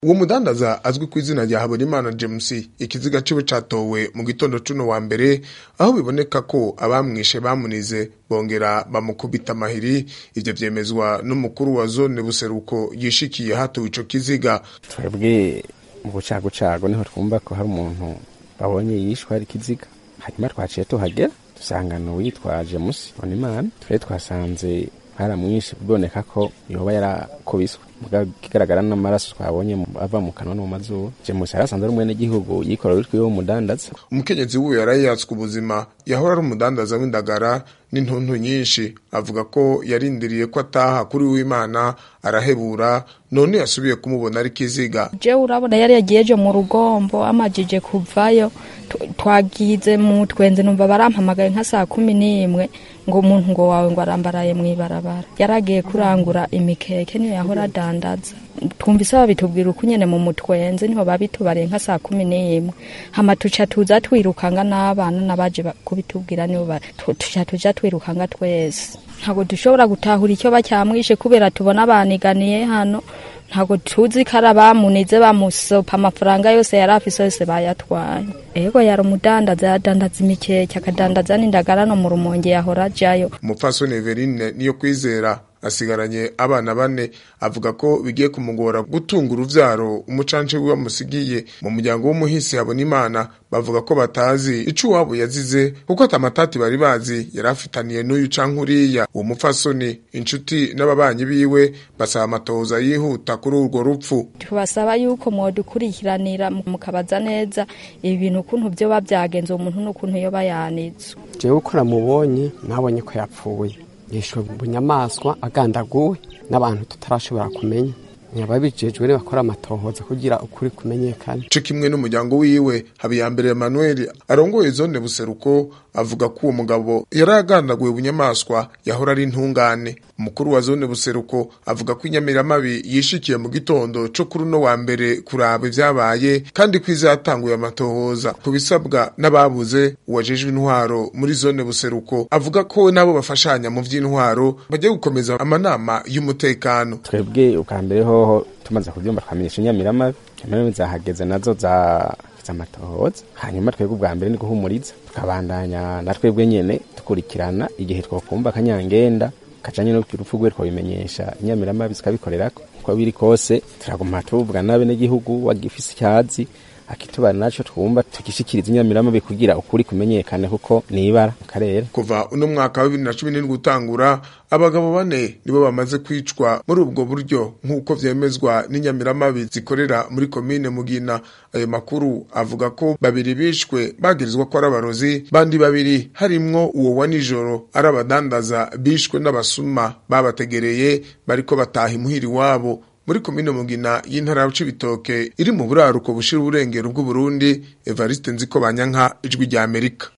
uwo mudandaza azwi ku izina rya habonimana james ikiziga ciwe catowe mu gitondo cuno wa mbere aho biboneka ko abamwishe bamunize bongera bamukubita amahiri ivyo vyemezwa n'umukuru wa zone buseruko yishikiye hatowe ico kiziga twebwe mu bucagucagu niho twumva ko hari umuntu babonye yishwe hari ikiziga hanyuma twaciye tuhagera dusanga n'uwitwaje musi bonimana twari twasanze baramwishe biboneka ko yoba yarakubiswe kigaragara n'amaraso twabonye ava mu kanwa no mu mazuru james yari asanzwe ari umwenegihugu yikorera witwiwe w'umudandaza umukenyezi wiwe yari yatswe ubuzima yahora ari umudandaza w'indagara n'intuntu nyinshi avuga ko yarindiriye ko ataha kuri w'imana arahebura none yasubiye kumubona ari kiziga je urabona yari yagiyeje mu rugombo amajije kuvayo twagize mu twenze numva barampamagaye nka saa kumi n'imwe ngo umuntu ngo wawe ngo arambaraye mw'ibarabara yaragiye kurangura imikeke niyo yahora adandaza twumvise babitubwira uko nyene mu mutwenze niho babitubariye nka saa kumi n'imwe hama tuca tuza twirukanga n'abana n'abaje kubitubwira niho tuca tuja twirukanga twese ntabwo dushobora gutahura icyo bacyamwishe kubera tubona baniganiye hano ntabwo tuzi ko ari abamunize bamusopa amafaranga yose yari afise yose bayatwaye ego yari umudandaza yadandaza imikeke akadandaza n'indagara no mu rumonge yahora ajayo umupfasoni everine niyo kwizera asigaranye abana bane avuga ko bigiye kumugora gutunga uruvyaro umucance wiwe amusigiye mu muryango w'umuhisi habona imana bavuga ko batazi ico uwabo yazize kuko atamatati bari bazi yari afitaniye n'uyu canke uriya uwo mupfasoni inshuti n'ababanyi biwe basaba amatohoza yihuta kuri urwo rupfu tubasaba yuko mwodukurikiranira mukabaza neza ibintu ukuntu vyoba vyagenze uwo muntu n'ukuntu yoba yanitswe jewe uko namubonye nabonye ko yapfuye yishwe bunyamaswa agandaguwe n'abantu tutarashobora kumenya ababijejwe rero bakora amatohoza kugira ukuri kumenyekana co kimwe n'umuryango wiwe habiyambere Emmanuel arongoye zone buseruko avuga ko uwo mugabo yari agandaguwe bunyamaswa yahora ari intungane umukuru wa zone buseruko avuga ko inyamiramabi yishikiye mu gitondo co kuri uno wa mbere kuraba ivyabaye kandi ko izatanguye amatohoza ku bisabwa n'ababuze uwajejwe intwaro muri zone buseruko avuga ko nabo bafashanya mu vy'intwaro bagiye gukomeza amanama y'umutekano twebwe ubwa mbere hoho tumaze kuvyumva twamenyesha inyamiramabi inyamiramabi zahageze nazo za amatohoza hanyuma twebwe ubwa mbere ni guhumuriza tukabandanya na twebwe nyene dukurikirana igihe twokumva akanyangenda kajanye n'urupfu rwe twabimenyesha inyamiramabi zikabikorerako uko biri kose turaguma tuvuga n'abenegihugu wagifise icyazi akitubana naco twumva tugishikiriza inyamiramabi kugira ukuri kumenyekane kuko nibara mu karere kuva uno mwaka wa bibiri na cumi n'indwi utangura abagabo bane nibo bamaze kwicwa muri ubwo buryo nk'uko vyemezwa n'inyamiramabi zikorera muri komine mugina ayo makuru avuga ko babiri bishwe bagirizwa ko ari abarozi bandi babiri harimwo uwo wa nijoro ari abadandaza bishwe n'abasuma babategereye bariko bataha imuhiri wabo muri komine mugina y'intara ya Cibitoke iri mu buraruko bushira uburengero bw'Uburundi Evariste Nziko Banyanka ijwi rya Amerika